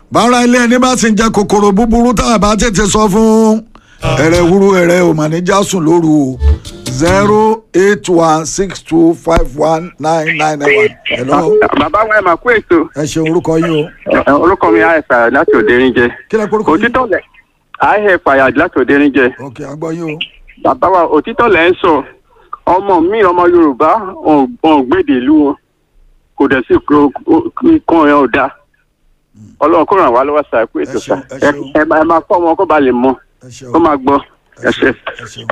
bára ilé ẹni bá sì ń jẹ kòkòrò búburú tá a bá tètè sọ fún ẹrẹ wúru ẹrẹ ò mà ní já sùn lóru o zero eight one six two five one nine nine nine one. hello bàbá wa ẹ máa kó ètò ẹ ṣeun orúkọ yín o Ẹ, orúkọ mi àìsàn láti òderin jẹ kí lẹ kórúkọ yín. òtítọ́ lẹ̀ àìhẹ̀ fàyà láti òderin jẹ ok àgbọ̀ yín o. bàbá wa òtítọ́ lẹ̀ ń sọ ọmọ mi ọmọ yorùbá ọ̀n gbèdè ìlú wọn kò dẹ̀ sí kan ẹ̀ ò dáa ọlọ́run kó ràn wá lọ́wọ́ sàá kó ètò Ẹ ṣeun, sà ẹ ṣeun. ẹ ẹ máa kọ́ wọn kó ba lè mọ ẹ ṣeun kó máa gbọ́ ẹ ṣe. ẹ ṣeun.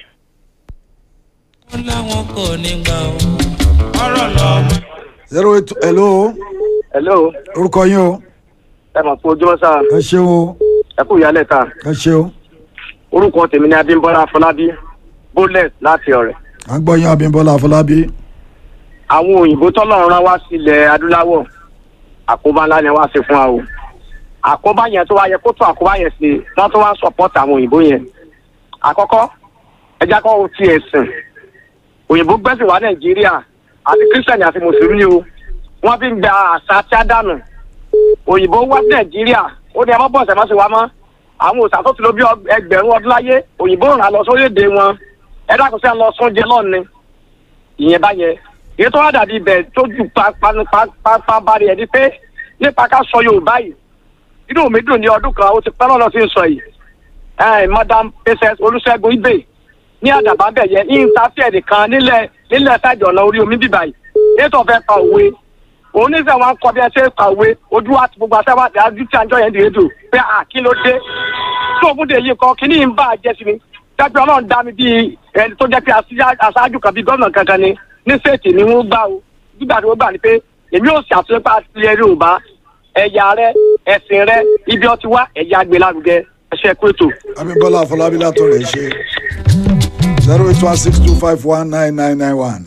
wọ́n láwọn kò ní gbà ó ọ̀rọ̀ lọ́mọ. zero eight hello hello orúkọ yín o ẹ mọ̀ fún ojúmọ́ sáà ẹ ṣeun o ẹ kú ìyálẹ̀ ta ẹ ṣeun orúkọ tèmi ni abímbọ́lá afọlábí bólẹ̀ láti ọ̀rẹ́ àgbọ̀ yín abímbọ́lá afọlábí àwọn òyìnbó tọ́lọ́run rán wá sílẹ̀ adúláwọ̀ àkóbá ńlá ni wá sí fún wa o àkóbá yẹn tó wá yẹ kó tó àkóbá yẹn sí wọ́n tó wá ń support àwọn òyìnbó yẹn àkọ́kọ́ ẹja kọ́ ti ẹ̀sìn òyìnbó gbẹ́sìn wá nàìjíríà àti kírísítẹ̀nì àti mùsùlùmí o wọ́n fi ń gba àṣà tí a dànù òyìnbó wá sí nàìjíríà ó ní ẹ má bọ̀ ṣẹ̀ má ṣe wá mọ́ àwọn òòṣà tó ti lò bí ẹgbẹ̀rún ọdún láyé òyìnbó ràn án lọ sórílẹ̀-èdè wọn ẹ dákun sí à ń lọ sóúnjẹ lọ́ọ̀ni ìyẹn bá yẹ èyí tó wá dàbí ibẹ̀ tó ju pápá bá rí ẹ ní pé nípa ká sọ yorùbá yìí inú mi dùn ní ọdún kan ó ti pẹ́ lọ́nà tí ń sọ yìí ẹ̀ madam princess olùṣègùn ibè ní àdàbà bẹ̀ yẹ ìntàfíẹ̀ nìkan nílẹ̀ nílẹ̀ sáàjì ọ̀nà orí omi bíbà yìí ètò ọ̀fẹ́ pa òwe òun ní sẹ́wọ̀n kọ́ bí ẹ ṣe pa òwe ojú wa ti gbogbo àṣẹwà àti àjú tí àjọ yẹn dìde dùn pé à kí ló dé tó òun dè yìí kan kí ní ń bá a jẹ́ sí mi dájú ọlọ́run dá mi bíi ẹni tó jẹ́ pé aṣáájú kan bíi gómìnà kankan ni ní sèètì ni wọ́n gbà o gbígbà tí wọ́n gbà ni pé èmi ò ṣàtúnṣe pa ilẹ̀ yorùbá ẹ̀yà rẹ ẹ̀sìn rẹ ibi ọtí wá ẹ̀yà gbẹlárugẹ ẹ̀ṣẹ̀ kúrètò. abímbọ́lá afọlábí látọ̀ rẹ̀ ṣe zero eight one six two five one nine nine nine one.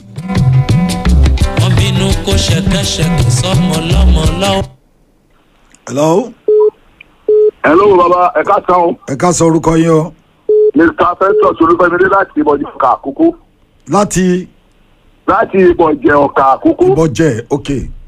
wọ́n bínú kó ṣẹ̀kẹ́ṣẹ̀kẹ́ sọ́mọ lọ́mọ lọ́wọ́. hello hello baba ẹ ká san o ẹ ká sọ orúkọ yín o mr festus olúfẹmídé láti ìbọjẹ ọkà àkókò láti láti ìbọjẹ ọkà àkókò ìbọ̀jẹ̀ ok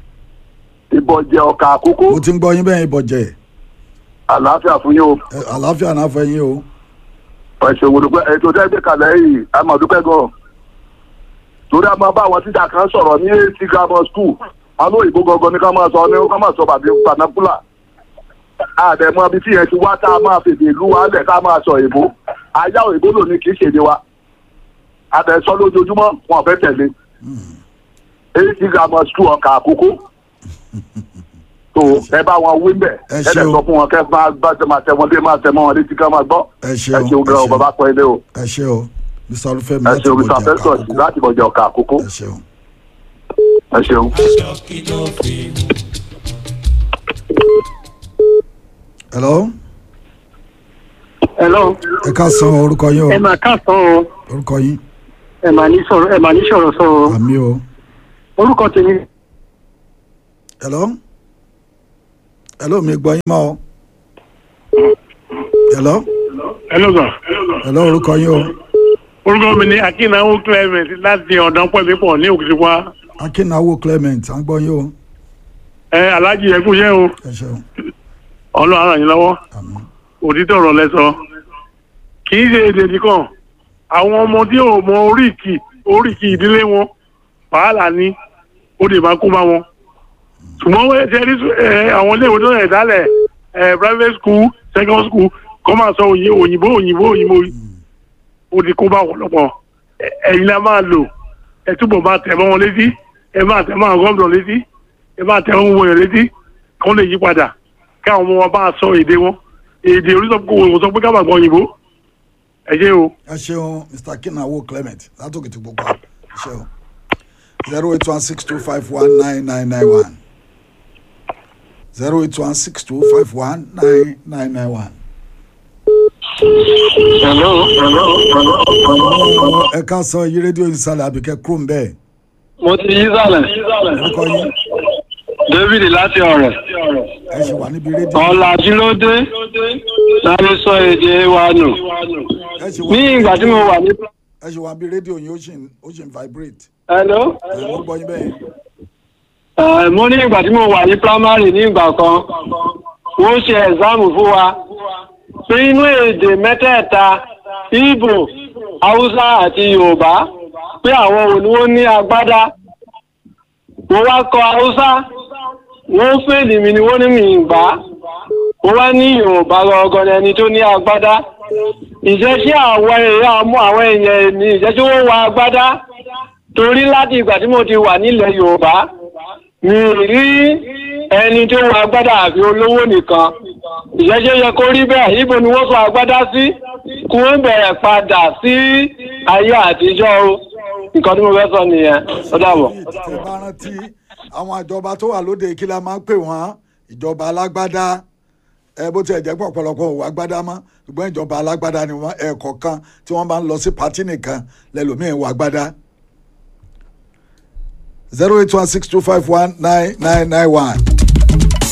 ìbọjẹ ọkà àkókò mo ti ń gbọ́ yín bẹ́ẹ̀ ìbọ̀jẹ̀ àlàáfíà fún yín o ẹ, àlàáfíà náà fẹ́ yín o ẹsẹ òwòdùpẹ ètò tẹgbẹ kalẹ yìí àmọdúpẹ gan torí a máa bá àwọn tíjà kan sọ̀rọ̀ ní eighty grammar school àwọn òyìnbó gangan ní ká máa sọ ní ká máa sọ bàbí panakula àdẹ̀mọ́ ibi tí yẹn ti wá tá a máa fèdè ìlú wa lẹ̀ ká máa sọ òyìnbó ayá òyìnbó lò ní kì í ṣèdè wa àdẹ̀sọ lójoojúmọ́ wọn fẹ́ tẹ̀lé eighty grammar school ọkà àkókò tó ẹ bá wọn wí mbẹ Ẹ ẹ ṣé lẹ o. sọ fún wọn kẹ máa bá tẹ máa tẹ wọn dé máa tẹ mọ wọn létí ká máa gbọ́ ẹ ẹ ṣeun ṣeun gan ẹ o bàbá pẹ́ ilé o ẹ ṣe o mr olúfẹ́mi ẹ láti ṣeun mr ìbọ̀jẹ̀ festus àkókò láti bọ̀jẹ̀ ọ̀kà àkókò ẹ ṣeun. ẹ ṣeun. aṣọ kí ló fi. hello hello ẹ ká sọ orúkọ yín o ẹ máa káàsán o orúkọ yín ẹ máa ní sọ̀rọ̀ ẹ máa ní sọ̀rọ̀ sọ o àmì o orúkọ tèmi hello hello mi gbọ́ yín mọ́ o hello hello sir hello orúkọ yín o orúkọ mi ni akínnáwó clement láti ọ̀dàn pẹ̀lẹ́pọ̀ ní òkìtìpá akínáwó clement à ń gbọ́ yín o ẹ alájì ẹ kú iṣẹ́ o ẹ ṣeun ọlọ́run ara yín lọ́wọ́ àmì òtítọ́ ọ̀rọ̀ lẹ́sọ kì í ṣe èdè nìkan àwọn ọmọ tí ò mọ oríkì oríkì ìdílé wọn wàhálà ni ó lè máa kó bá wọn ṣùgbọ́n wọ́n ṣe rí ẹ, àwọn iléèwé tó rẹ̀ dálẹ̀ ẹ, private school second school kọ́ máa sọ òyìn- òyìnbó òyìnbó òyìnbó ó ti kó bá wọn lọ́pọ̀ Ẹ- ẹ̀yin la máa lò ẹ túbọ̀ máa tẹ̀ mọ́ wọn létí ẹ máa tẹ̀ mọ́ àwọn gómìnà létí ẹ máa tẹ̀ wọ́n wọ̀nyẹn létí kí wọ́n lè yí padà káwọn ọmọ wọn bá sọ èdè wọn èdè orísọ̀kò sọ pé ká máa gbọ́ òyìnbó ẹ ṣe o. ẹ ṣeun mr akínáwó clement látòkè tó gbogbo ẹ ṣeun zero eight one six two five one nine nine nine one zero eight one six two five one nine nine nine one. hello hello ẹ ká sọ yí rédíò ìsàlẹ̀ àbíkẹ́ kúrò ń bẹ́ẹ̀ mo ti yí sálẹ̀ orúkọ yín david láti ọ̀rẹ́ ẹ ṣe wà níbi rédíò ọ̀làjú ló dé láti sọ èdè wa nù ẹ ṣe ní wà ìgbà tí mo wà ní. ẹ ṣe wà níbi rédíò yín ó ṣì ń ó ṣì ń vibrate hello ẹ mo gbọ́ yín bẹ́ẹ̀ Eh, mo ní ìgbà tí mo wà ní primary ní ìgbà kan wọ́n ṣe ẹ̀sáàmù fún wa pé inú èdè mẹ́tẹ̀ẹ̀ta Ìgbò Haúsá àti Yorùbá pé àwọn wo ni wọ́n ní agbádá mo wá kọ Haúsá wọ́n fèlì mi ni wọ́n ní mi ìgbà mo wá ní Yorùbá gangan ẹni tó ní agbádá ìjẹ́ sí àwọn èèyàn mú àwọn èèyàn èmi ìjẹ́ tí wọ́n wọ agbádá torí láti ìgbà tí mo ti wà nílẹ̀ Yorùbá mi rí ẹni tó wọ agbádá àfi olówó nìkan ìjẹ́jẹ́ yẹ kó rí bẹ́ẹ̀ ibo ni wọ́n sọ agbádá sí kí wọ́n bẹ̀rẹ̀ padà sí ayé àtijọ́ o nǹkan tí mo fẹ́ sọ nìyẹn ó dàbọ̀. tẹ bá rántí àwọn ìjọba tó wà lóde kí la máa ń pè wọ́n ìjọba alágbádá ẹ bó tiẹ̀ jẹ́ pọ̀ ọ̀pọ̀lọpọ̀ òwò agbádá mọ́ ṣùgbọ́n ìjọba alágbádá ni wọ́n ẹ̀ẹ̀kọ̀ọ̀kan tí wọ́n bá ń lọ sí pátì nìkan lẹ́lòmíín wọ agbádá. zero eight one six two five one nine nine nine one